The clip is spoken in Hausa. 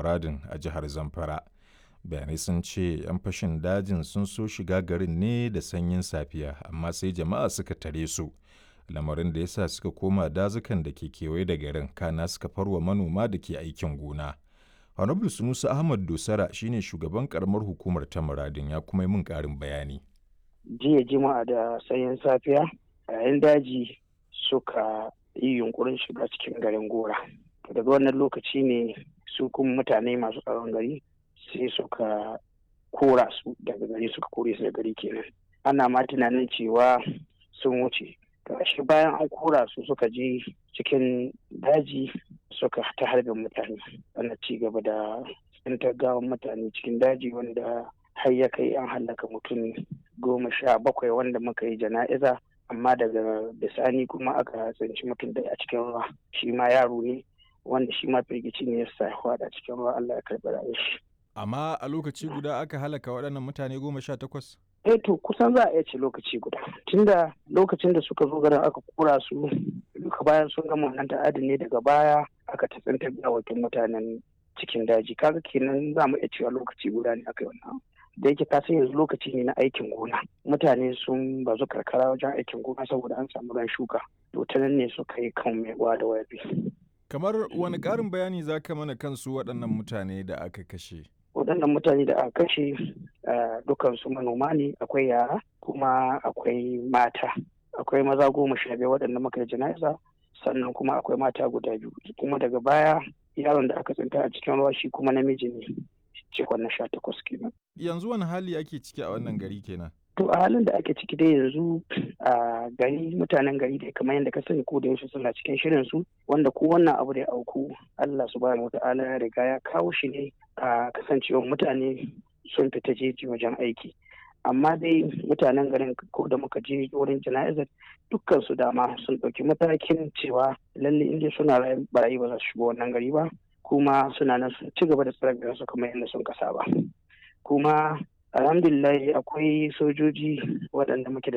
muradin a jihar zamfara bayanai sun ce 'yan fashin dajin sun so shiga garin ne da sanyin safiya amma sai jama'a suka tare su lamarin da ya sa suka koma dazukan da ke kewaye da garin kana suka farwa manoma da ke aikin gona honorable sunusa ahmad dosara shine shugaban karamar hukumar ta muradin ya kuma yi min karin bayani jiya jima'a da sanyin safiya yayin daji suka yi yunkurin shiga cikin garin gora daga wannan lokaci ne su kuma mutane masu tsaron gari sai suka kora su daga gari suka kore su da gari kenan ana ma tunanin cewa sun wuce shi bayan an kora su suka je cikin daji suka ta harbin mutane ana ci gaba da tsintar gawan mutane cikin daji wanda har ya kai an hallaka mutum goma sha bakwai wanda muka yi jana'iza amma daga bisani kuma aka tsinci mutum da a cikin ruwa shi ma yaro ne wanda shi ma firgici ne ya sa ya cikin ruwa Allah ya karɓi rayuwar shi. Amma a lokaci guda aka halaka waɗannan mutane goma sha takwas? Eh to kusan za a iya ce lokaci guda. Tunda lokacin da suka zo garin aka kura su duka bayan sun gama wannan ta'adin ne daga baya aka ta tsinta gawakin mutanen cikin daji kaga kenan za mu iya cewa lokaci guda ne aka yi wannan da yake ka san yanzu lokaci ne na aikin gona mutane sun bazu karkara wajen aikin gona saboda an samu ran shuka to ta nan ne suka yi kan mai da wayabi kamar wani ƙarin bayani za ka mana kansu waɗannan mutane da aka kashe waɗannan mutane da aka kashe dukansu manoma ne akwai yara kuma akwai mata akwai maza goma sha biyar waɗanda muka yi jana'iza sannan kuma akwai mata guda biyu kuma daga baya yaron da aka tsinta a cikin ruwa shi kuma namiji ne cikon na sha takwas kenan. Yanzu wani hali ake ciki a wannan gari kenan? To a halin da ake ciki dai yanzu a gari mutanen gari da kamar yadda ka sani ko da yaushe suna cikin shirin su wanda ko wannan abu da ya auku Allah subhanahu wata'ala ya riga ya kawo shi ne a kasancewar mutane sun fita jeji wajen aiki. Amma dai mutanen garin ko da muka je wurin jana'izar dukkan su dama sun ɗauki matakin cewa lalle inda suna barayi ba za su shigo wannan gari ba kuma suna nan sun ci gaba da tsare su kamar yadda sun kasa ba kuma alhamdulillah akwai sojoji waɗanda muke da